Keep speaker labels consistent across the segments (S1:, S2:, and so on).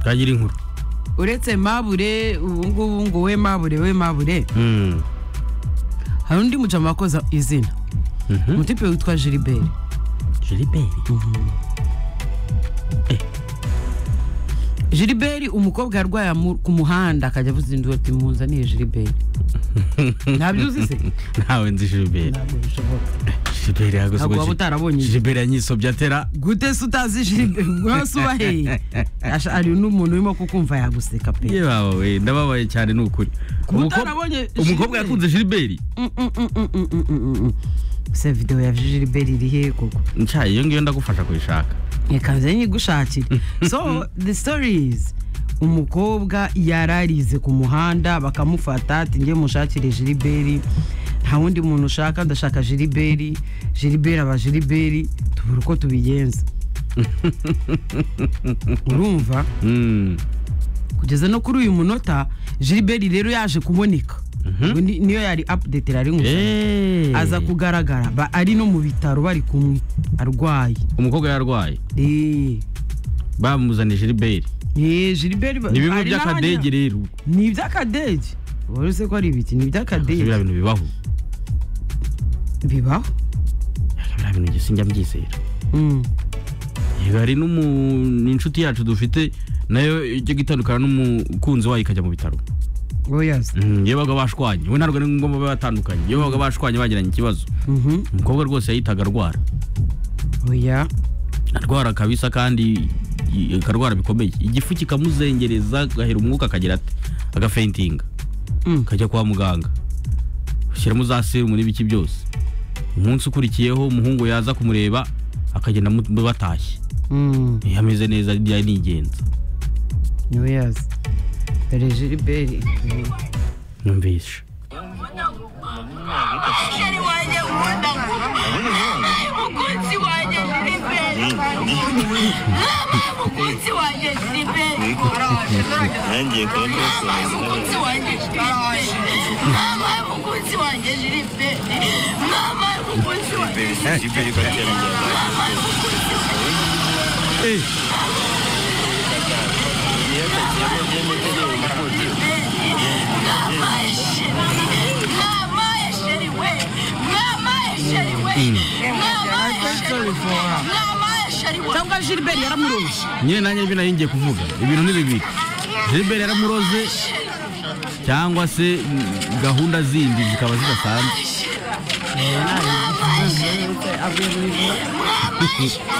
S1: bwagira inkuru
S2: uretse mabure ubu ngubu ngo we mabure we mabure hari undi mucama wakoza izina umutipe witwa gilibert
S1: gilibert
S2: gilibert umukobwa yarwaya mu- ku muhanda akajya avuza inzu ati muzaniye gilibert ntabyo uzi se
S1: ntawe nzi gilibert
S2: ntabwo bishoboka
S1: gilibert yagoze
S2: ntabwo waba utarabonye igihe.
S1: gilibert yanyisobye atera
S2: gute se utazi gilibert mwese ubaheye Asha- hari n'umuntu urimo kukumva yaguseka pe
S1: ye baba we ndababaye cyane ni ukuri
S2: Kuba
S1: Umukobwa-
S2: utarabonye
S1: umukobwa
S2: Gilbert.
S1: yakunze gilibert
S2: se videwo ya gilibert iri he koko
S1: nshaye iyo ngiyo ndagufasha kuyishaka
S2: ntikanze nyigushakire so the story is umukobwa yararize ku muhanda bakamufata ati njye mushakire jiliberi nta wundi muntu ushaka ndashaka jiliberi jiliberi aba jiliberi tubura uko tubigenza urumva
S1: Mm.
S2: kugeza no kuri uyu munota jiliberi rero yaje kuboneka Ubwo ni- niyo yari update ari nkusa
S1: Eh.
S2: aza kugaragara ba- ari no mu bitaro bari kumwe arwaye
S1: umukobwa yarwaye
S2: Eh.
S1: bamuzanije gilibert
S2: Eh, Gilbert ba-
S1: ni bimwe
S2: hari n'ahandi-
S1: by'akadege rero
S2: ni iby'akadege wari uzi ko ari ibiki ni
S1: biriya
S2: iby'akadege
S1: bintu bibaho
S2: bibaho
S1: biriya bintu njye sinjya mbyizera
S2: Mm.
S1: yego hari n'umu- n'inshuti yacu dufite nayo ijya gitandukana n'umukunzi wayo ikajya mu bitaro
S2: oya se.
S1: Mm, iyo babaga bashwanye we ntabwo ari ngombwa babe batandukanye iyo babaga bashwanye bagiranye ikibazo
S2: Mhm.
S1: umukobwa rwose yahitaga arwara
S2: oya
S1: arwara kabisa kandi i- akarwara bikomeye igifu kikamuzengereza agahera umwuka akagira ati agafentinga
S2: Mm.
S1: akajya kwa muganga ushyiramo za serumu n'ibiki byose umunsi ukurikiyeho umuhungu yaza kumureba akagenda amu- batashye
S2: Mm.
S1: Eh, ameze neza byari nigenza
S2: oya se. dore Gilbert
S1: numvishe
S3: umusheri wanjye nkunda umukunzi wanjye ni beri umukunzi wanjye ni beri
S4: Nanjye kandi
S3: umukunzi wanjye ni beri mama umukunzi wanjye ni beri mama umukunzi wanjye
S4: Gilbert kwa cyane
S3: mama yasheri mama yasheri we mama yasheri we mama yasheri we mama yasheri we
S2: cyangwa Gilbert yaramuroze
S1: nyine nanjye ibyo nari ngiye kuvuga ibintu ni bibiri gilbert yaramuroze cyangwa se mm, gahunda zindi zikaba zidasanzwe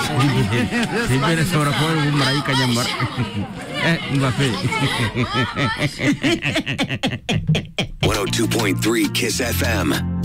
S1: gilbert ashobora kuba ari umumarayika nyamara Eh, umva pe
S5: 102.3 Kiss FM.